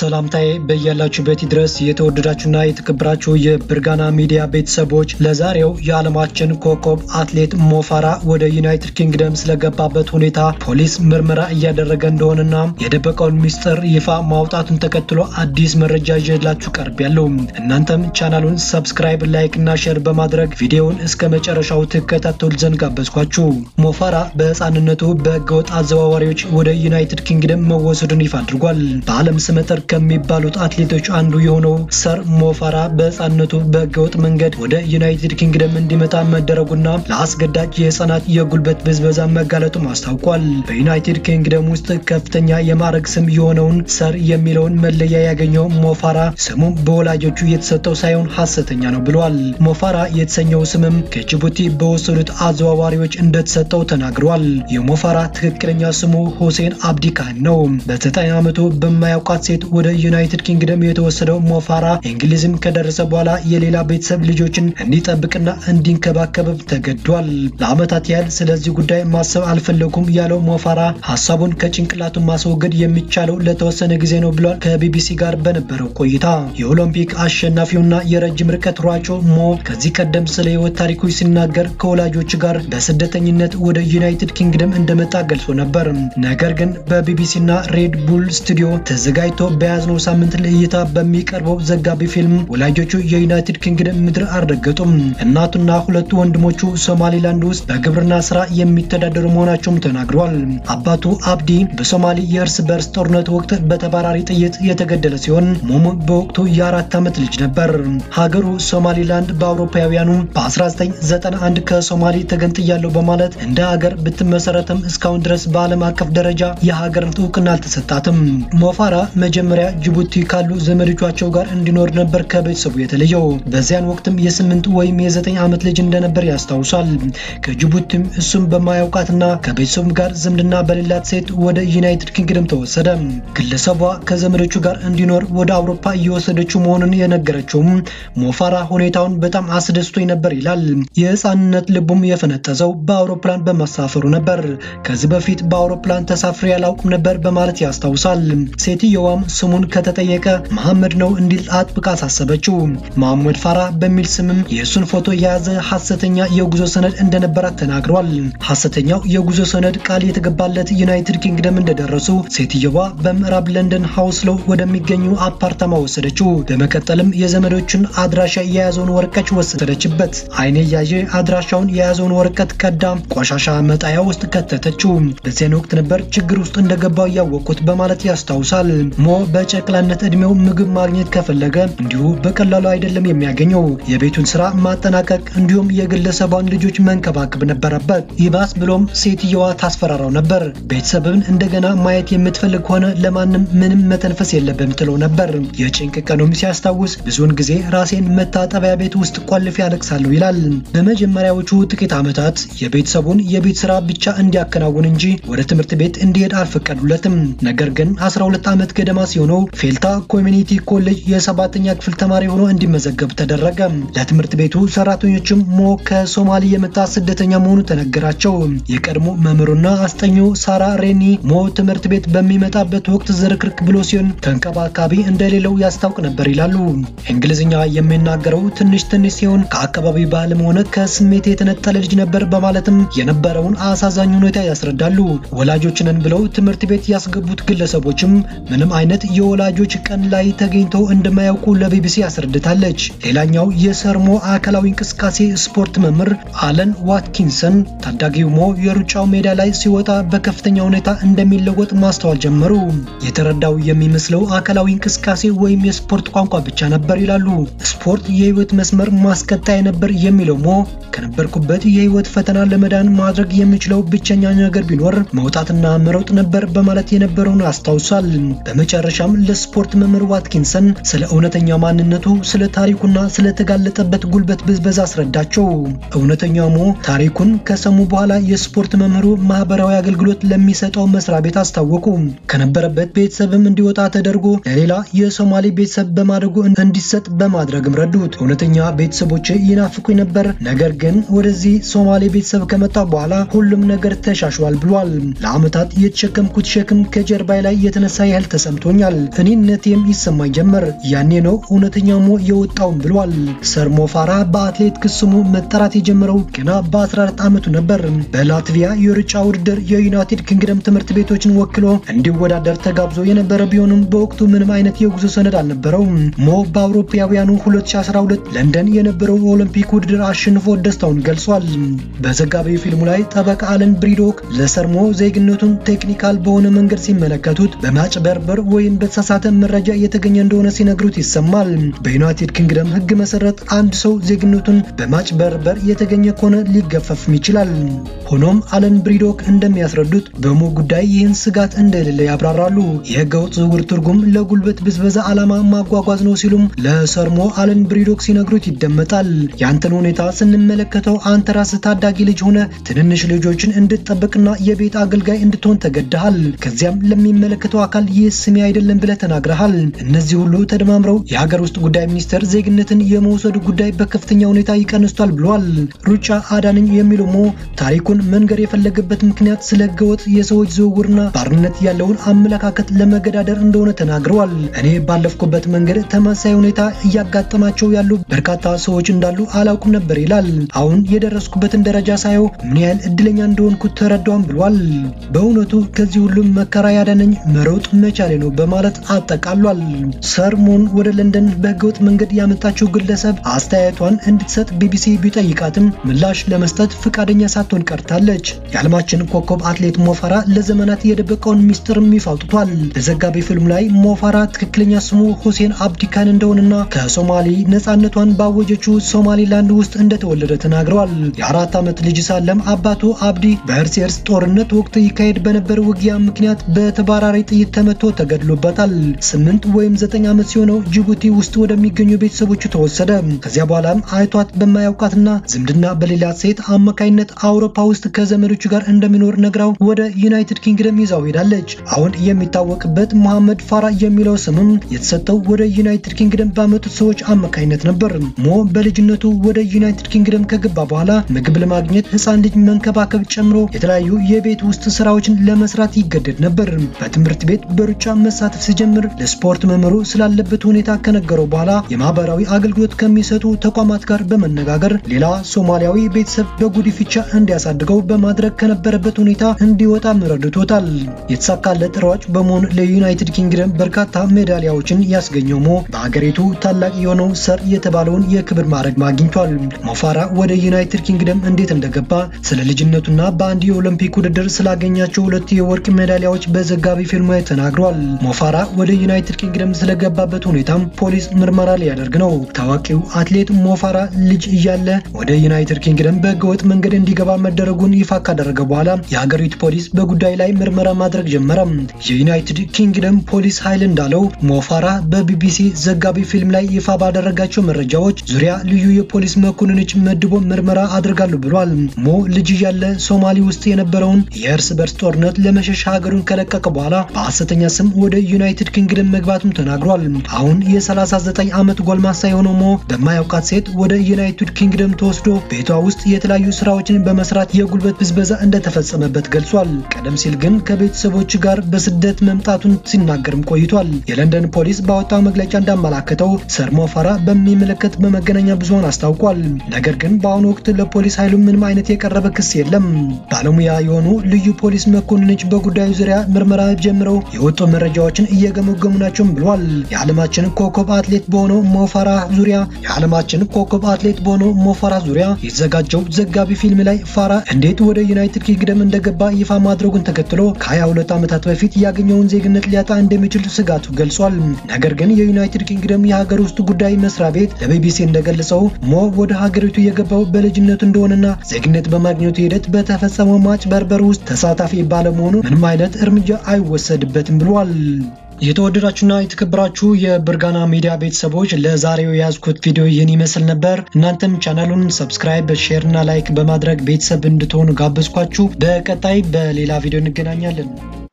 ሰላምታዬ በያላችሁበት ድረስ የተወደዳችሁና የተከበራችሁ የብርጋና ሚዲያ ቤተሰቦች ለዛሬው የዓለማችን ኮከብ አትሌት ሞፋራ ወደ ዩናይትድ ኪንግደም ስለገባበት ሁኔታ ፖሊስ ምርመራ እያደረገ እንደሆነና የደበቀውን ሚስጥር ይፋ ማውጣቱን ተከትሎ አዲስ መረጃ ይዤላችሁ ቀርቤያለሁ። እናንተም ቻናሉን ሰብስክራይብ፣ ላይክ እና ሼር በማድረግ ቪዲዮውን እስከ መጨረሻው ትከታተሉ ዘንድ ጋበዝኳችሁ። ሞፋራ በሕፃንነቱ በህገወጥ አዘዋዋሪዎች ወደ ዩናይትድ ኪንግደም መወሰዱን ይፋ አድርጓል። በዓለም ስመጥር ከሚባሉት አትሌቶች አንዱ የሆነው ሰር ሞፋራ በሕፃንነቱ በህገወጥ መንገድ ወደ ዩናይትድ ኪንግደም እንዲመጣ መደረጉና ለአስገዳጅ የህፃናት የጉልበት ብዝበዛ መጋለጡም አስታውቋል። በዩናይትድ ኪንግደም ውስጥ ከፍተኛ የማዕረግ ስም የሆነውን ሰር የሚለውን መለያ ያገኘው ሞፋራ ስሙ በወላጆቹ የተሰጠው ሳይሆን ሐሰተኛ ነው ብሏል። ሞፋራ የተሰኘው ስምም ከጅቡቲ በወሰዱት አዘዋዋሪዎች እንደተሰጠው ተናግሯል። የሞፋራ ትክክለኛ ስሙ ሁሴን አብዲ ካን ነው። በዘጠኝ ዓመቱ በማያውቃት ሴት ወደ ዩናይትድ ኪንግደም የተወሰደው ሞፋራ እንግሊዝም ከደረሰ በኋላ የሌላ ቤተሰብ ልጆችን እንዲጠብቅና እንዲንከባከብ ተገዷል። ለዓመታት ያህል ስለዚህ ጉዳይ ማሰብ አልፈለኩም ያለው ሞፋራ ሀሳቡን ከጭንቅላቱ ማስወገድ የሚቻለው ለተወሰነ ጊዜ ነው ብሏል። ከቢቢሲ ጋር በነበረው ቆይታ የኦሎምፒክ አሸናፊውና የረጅም ርቀት ሯጩ ሞ ከዚህ ቀደም ስለ ህይወት ታሪኩ ሲናገር ከወላጆች ጋር በስደተኝነት ወደ ዩናይትድ ኪንግደም እንደመጣ ገልጾ ነበር። ነገር ግን በቢቢሲና ሬድ ቡል ስቱዲዮ ተዘጋጅቶ በያዝነው ሳምንት ለእይታ በሚቀርበው ዘጋቢ ፊልም ወላጆቹ የዩናይትድ ኪንግደም ምድር አልረገጡም። እናቱና ሁለቱ ወንድሞቹ ሶማሊላንድ ውስጥ በግብርና ስራ የሚተዳደሩ መሆናቸውም ተናግረዋል። አባቱ አብዲ በሶማሊ የእርስ በርስ ጦርነት ወቅት በተባራሪ ጥይት የተገደለ ሲሆን ሞሞ በወቅቱ የአራት ዓመት ልጅ ነበር። ሀገሩ ሶማሊላንድ በአውሮፓውያኑ በ1991 ከሶማሊ ተገንጥያለሁ በማለት እንደ ሀገር ብትመሰረትም እስካሁን ድረስ በዓለም አቀፍ ደረጃ የሀገርን እውቅና አልተሰጣትም። ሞፋራ መጀመሪያ ጅቡቲ ካሉ ዘመዶቻቸው ጋር እንዲኖር ነበር ከቤተሰቡ የተለየው። በዚያን ወቅትም የስምንት ወይም የዘጠኝ ዓመት ልጅ እንደነበር ያስታውሳል። ከጅቡቲም እሱም በማያውቃትና ከቤተሰቡ ጋር ዝምድና በሌላት ሴት ወደ ዩናይትድ ኪንግደም ተወሰደ። ግለሰቧ ከዘመዶቹ ጋር እንዲኖር ወደ አውሮፓ እየወሰደችው መሆኑን የነገረችውም ሞፋራ ሁኔታውን በጣም አስደስቶኝ ነበር ይላል። የህፃንነት ልቡም የፈነጠዘው በአውሮፕላን በማሳፈሩ ነበር። ከዚህ በፊት በአውሮፕላን ተሳፍሬ ያላውቅም ነበር በማለት ያስታውሳል። ሴትየዋም ስሙን ከተጠየቀ መሐመድ ነው እንዲል አጥብቃ አሳሰበችው። መሐመድ ፋራ በሚል ስምም የእሱን ፎቶ የያዘ ሐሰተኛ የጉዞ ሰነድ እንደነበራት ተናግሯል። ሐሰተኛው የጉዞ ሰነድ ቃል የተገባለት ዩናይትድ ኪንግደም እንደደረሱ ሴትየዋ በምዕራብ ለንደን ሃውስሎው ወደሚገኙ አፓርታማ ወሰደችው። በመቀጠልም የዘመዶቹን አድራሻ የያዘውን ወረቀት ወሰደችበት። አይኔ ያየ አድራሻውን የያዘውን ወረቀት ቀዳ ቆሻሻ መጣያ ውስጥ ከተተችው። በዚያን ወቅት ነበር ችግር ውስጥ እንደገባው ያወቅኩት በማለት ያስታውሳል። ሞ በጨቅላነት እድሜው ምግብ ማግኘት ከፈለገ እንዲሁ በቀላሉ አይደለም የሚያገኘው። የቤቱን ስራ ማጠናቀቅ እንዲሁም የግለሰቧን ልጆች መንከባከብ ነበረበት። ይባስ ብሎም ሴትየዋ ታስፈራራው ነበር። ቤተሰብን እንደገና ማየት የምትፈልግ ከሆነ ለማንም ምንም መተንፈስ የለብም ትለው ነበር። የጭንቅ ቀኑም ሲያስታውስ ብዙውን ጊዜ ራሴን መታጠቢያ ቤት ውስጥ ቆልፌ ያለቅሳለሁ ይላል። በመጀመሪያዎቹ ጥቂት ዓመታት የቤተሰቡን የቤት ስራ ብቻ እንዲያከናውን እንጂ ወደ ትምህርት ቤት እንዲሄድ አልፈቀዱለትም። ነገር ግን 12 ዓመት ገደማ ሲሆነው ፌልታ ኮሚኒቲ ኮሌጅ የሰባተኛ ክፍል ተማሪ ሆኖ እንዲመዘገብ ተደረገ። ለትምህርት ቤቱ ሰራተኞችም ሞ ከሶማሊ የመጣ ስደተኛ መሆኑ ተነገራቸው። የቀድሞ መምህሩና አስጠኙ ሳራ ሬኒ ሞ ትምህርት ቤት በሚመጣበት ወቅት ዝርክርክ ብሎ ሲሆን ተንከባካቢ እንደሌለው ያስታውቅ ነበር ይላሉ። እንግሊዝኛ የሚናገረው ትንሽ ትንሽ ሲሆን ከአካባቢ ባህልም ሆነ ከስሜት የተነጠለ ልጅ ነበር በማለትም የነበረውን አሳዛኝ ሁኔታ ያስረዳሉ። ወላጆችንን ብለው ትምህርት ቤት ያስገቡት ግለሰቦችም ምንም አይነት የወላጆች ቀን ላይ ተገኝተው እንደማያውቁ ለቢቢሲ ያስረድታለች። ሌላኛው የሰርሞ አካላዊ እንቅስቃሴ ስፖርት መምህር አለን ዋትኪንሰን ታዳጊው ሞ የሩጫው ሜዳ ላይ ሲወጣ በከፍተኛ ሁኔታ እንደሚለወጥ ማስተዋል ጀመሩ። የተረዳው የሚመስለው አካላዊ እንቅስቃሴ ወይም የስፖርት ቋንቋ ብቻ ነበር ይላሉ። ስፖርት የህይወት መስመር ማስቀጣይ ነበር የሚለው ሞ ከነበርኩበት የህይወት ፈተና ለመዳን ማድረግ የምችለው ብቸኛ ነገር ቢኖር መውጣትና መሮጥ ነበር በማለት የነበረውን አስታውሷል። በመጨረሻም ለስፖርት መምህር ዋትኪንሰን ስለ እውነተኛ ማንነቱ፣ ስለ ታሪኩና ስለተጋለጠበት ጉልበት ብዝበዛ አስረዳቸው። እውነተኛ ሞ ታሪኩን ከሰሙ በኋላ የስፖርት መምህሩ ማህበራዊ አገልግሎት ለሚሰጠው መስሪያ ቤት አስታወቁ። ከነበረበት ቤተሰብም እንዲወጣ ተደርጎ ለሌላ የሶማሌ ቤተሰብ በማደጎ እንዲሰጥ በማድረግም ረዱት። እውነተኛ ቤተሰቦች ይናፍቁኝ ነበር፣ ነገር ግን ወደዚህ ሶማሌ ቤተሰብ ከመጣ በኋላ ሁሉም ነገር ተሻሽሏል ብሏል። ለዓመታት የተሸከምኩት ሸክም ከጀርባይ ላይ የተነሳ ያህል ተሰምቶኛል። ይላል። እኔነቴም ይሰማኝ ጀመር። ያኔ ነው እውነተኛ ሞ የወጣውም ብሏል። ሰር ሞ ፋራ በአትሌቲክስ ስሙ መጠራት የጀመረው ገና በ14 ዓመቱ ነበር። በላትቪያ የሩጫ ውድድር የዩናይትድ ኪንግደም ትምህርት ቤቶችን ወክሎ እንዲወዳደር ተጋብዞ የነበረ ቢሆንም በወቅቱ ምንም አይነት የጉዞ ሰነድ አልነበረውም። ሞ በአውሮፓውያኑ 2012 ለንደን የነበረው ኦሎምፒክ ውድድር አሸንፎ ደስታውን ገልጿል። በዘጋቢ ፊልሙ ላይ ጠበቃ አለን ብሪዶክ ለሰርሞ ዜግነቱን ቴክኒካል በሆነ መንገድ ሲመለከቱት በማጭበርበር ወይም በተሳሳተ መረጃ የተገኘ እንደሆነ ሲነግሩት ይሰማል። በዩናይትድ ኪንግደም ሕግ መሰረት አንድ ሰው ዜግነቱን በማጭበርበር የተገኘ ከሆነ ሊገፈፍም ይችላል። ሆኖም አለን ብሪዶክ እንደሚያስረዱት በሞ ጉዳይ ይህን ስጋት እንደሌለ ያብራራሉ። የህገወጥ ዝውውር ትርጉም ለጉልበት ብዝበዛ ዓላማ ማጓጓዝ ነው ሲሉም ለሰርሞ አለን ብሪዶክ ሲነግሩት ይደመጣል። ያንተን ሁኔታ ስንመለከተው አንተ ራስህ ታዳጊ ልጅ ሆነ ትንንሽ ልጆችን እንድትጠብቅና የቤት አገልጋይ እንድትሆን ተገድሃል። ከዚያም ለሚመለከተው አካል ይህ ስሜ አይደለም ብለህ ተናግረሃል። እነዚህ ሁሉ ተደማምረው የሀገር ውስጥ ጉዳይ ሚኒስቴር ዜግነትን የመውሰዱ ጉዳይ በከፍተኛ ሁኔታ ይቀንስቷል ብሏል። ሩጫ አዳነኝ የሚለው ሞ ታሪኩን መንገር የፈለገበት ምክንያት ስለ ህገወጥ የሰዎች ዝውውርና ባርነት ያለውን አመለካከት ለመገዳደር እንደሆነ ተናግረዋል። እኔ ባለፍኩበት መንገድ ተመሳሳይ ሁኔታ እያጋጠማቸው ያሉ በርካታ ሰዎች እንዳሉ አላውቅም ነበር ይላል። አሁን የደረስኩበትን ደረጃ ሳየው ምን ያህል እድለኛ እንደሆንኩ ተረዳውም ብሏል። በእውነቱ ከዚህ ሁሉም መከራ ያዳነኝ መሮጥ መቻሌ ነው በማለት አጠቃሏል። ሰርሞን ወደ ለንደን በህገወጥ መንገድ ያመጣችው ግለሰብ አስተያየቷን እንድትሰጥ ቢቢሲ ቢጠይቃትም ምላሽ ለመስጠት ፈቃደኛ ሳትሆን ቀርታለች። የዓለማችን ኮከብ አትሌት ሞፋራ ለዘመናት የደበቀውን ሚስጥርም ይፋ አውጥቷል። በዘጋቢ ፊልም ላይ ሞፋራ ትክክለኛ ስሙ ሁሴን አብዲካን እንደሆነና ከሶማሌ ነፃነቷን ባወጀችው ሶማሊላንድ ውስጥ እንደተወለደ ተናግረዋል። የአራት ዓመት ልጅ ሳለም አባቱ አብዲ በእርስ የርስ ጦርነት ወቅት ይካሄድ በነበረ ውጊያ ምክንያት በተባራሪ ጥይት ተመቶ ተገድሎበታል። ስምንት ወይም ዘጠኝ ዓመት ሲሆነው ጅቡቲ ውስጥ ወደሚገኙ ቤተሰቦቹ ተወሰደ። ከዚያ በኋላም አይቷት በማያውቃትና ዝምድና በሌላት ሴት አማካይነት አውሮፓ ውስጥ ከዘመዶቹ ጋር እንደሚኖር ነግራው ወደ ዩናይትድ ኪንግደም ይዛው ሄዳለች። አሁን የሚታወቅበት መሐመድ ፋራ የሚለው ስምም የተሰጠው ወደ ዩናይትድ ኪንግደም ባመጡት ሰዎች አማካይነት ነበር። ሞ በልጅነቱ ወደ ዩናይትድ ኪንግደም ከገባ በኋላ ምግብ ለማግኘት ሕፃን ልጅ መንከባከብ ጨምሮ የተለያዩ የቤት ውስጥ ስራዎችን ለመስራት ይገደድ ነበር። በትምህርት ቤት በሩጫ መሳተፍ ሲጀምር ለስፖርት መምህሩ ስላለበት ሁኔታ ከነገረው በኋላ የማህበራዊ አገልግሎት ከሚሰጡ ተቋማት ጋር በመነጋገር ሌላ ሶማሊያዊ ቤተሰብ በጉዲፍቻ እንዲያሳድገው በማድረግ ከነበረበት ሁኔታ እንዲወጣ ረድቶታል። የተሳካለት ሯጭ በመሆን ለዩናይትድ ኪንግደም በርካታ ሜዳሊያዎችን ያስገኘው ሞ በሀገሪቱ ታላቅ የሆነው ሰር የተባለውን የክብር ማዕረግ አግኝቷል። ሞፋራ ወደ ዩናይትድ ኪንግደም እንዴት እንደገባ ስለ ልጅነቱና በአንድ የኦሎምፒክ ውድድር ስላገኛቸው ሁለት የወርቅ ሜዳሊያዎች በዘጋቢ ፊልሙ ላይ ተናግሯል። ሞፋራ ወደ ዩናይትድ ኪንግደም ስለገባበት ሁኔታም ፖሊስ ምርመራ ሊያደርግ ነው። ታዋቂው አትሌት ሞፋራ ልጅ እያለ ወደ ዩናይትድ ኪንግደም በህገወጥ መንገድ እንዲገባ መደረጉን ይፋ ካደረገ በኋላ የሀገሪቱ ፖሊስ በጉዳዩ ላይ ምርመራ ማድረግ ጀመረ። የዩናይትድ ኪንግደም ፖሊስ ኃይል እንዳለው ሞፋራ በቢቢሲ ዘጋቢ ፊልም ላይ ይፋ ባደረጋቸው መረጃዎች ዙሪያ ልዩ የፖሊስ መኮንኖች መድቦ ምርመራ አድርጋሉ ብሏል። ሞ ልጅ እያለ ሶማሌ ውስጥ የነበረውን የእርስ በርስ ጦርነት ለመሸሽ ሀገሩን ከለቀቀ በኋላ በሐሰተኛ ስም ወደ ዩናይትድ ኪንግደም መግባቱም ተናግሯል። አሁን የ39 ዓመት ጎልማሳ የሆነው ሞ በማያውቃት ሴት ወደ ዩናይትድ ኪንግደም ተወስዶ ቤቷ ውስጥ የተለያዩ ስራዎችን በመስራት የጉልበት ብዝበዛ እንደተፈጸመበት ገልጿል። ቀደም ሲል ግን ከቤተሰቦች ጋር በስደት መምጣቱን ሲናገርም ቆይቷል። የለንደን ፖሊስ ባወጣው መግለጫ እንዳመላከተው ሰር ሞ ፋራ በሚመለከት በመገናኛ ብዙኃን አስታውቋል። ነገር ግን በአሁኑ ወቅት ለፖሊስ ኃይሉ ምንም አይነት የቀረበ ክስ የለም። ባለሙያ የሆኑ ልዩ ፖሊስ መኮንኖች በጉዳዩ ዙሪያ ምርመራ ጀምረው የወጡ መረጃዎችን እየገመገሙ ናቸውም ብሏል። የዓለማችን ኮከብ አትሌት በሆነው ሞፋራ ዙሪያ የዓለማችን ኮከብ አትሌት በሆነው ሞፋራ ዙሪያ የተዘጋጀው ዘጋቢ ፊልም ላይ ፋራ እንዴት ወደ ዩናይትድ ኪንግደም እንደገባ ይፋ ማድረጉን ተከትሎ ከ22 ዓመታት በፊት ያገኘውን ዜግነት ሊያጣ እንደሚችል ስጋቱ ገልጿል። ነገር ግን የዩናይትድ ኪንግደም የሀገር ውስጥ ጉዳይ መስሪያ ቤት ለቢቢሲ እንደገለጸው ሞ ወደ ሀገሪቱ የገባው በልጅነቱ እንደሆነና ዜግነት በማግኘቱ ሂደት በተፈጸመው ማጭበርበር ውስጥ ተሳታፊ ባለመሆኑ ምንም አይነት እርምጃ አይወሰድበትም ብሏል። የተወደዳችሁና የተከበራችሁ የብርጋና ሚዲያ ቤተሰቦች ለዛሬው የያዝኩት ቪዲዮ ይህን ይመስል ነበር። እናንተም ቻናሉን ሰብስክራይብ፣ ሼር እና ላይክ በማድረግ ቤተሰብ እንድትሆኑ ጋበዝኳችሁ። በቀጣይ በሌላ ቪዲዮ እንገናኛለን።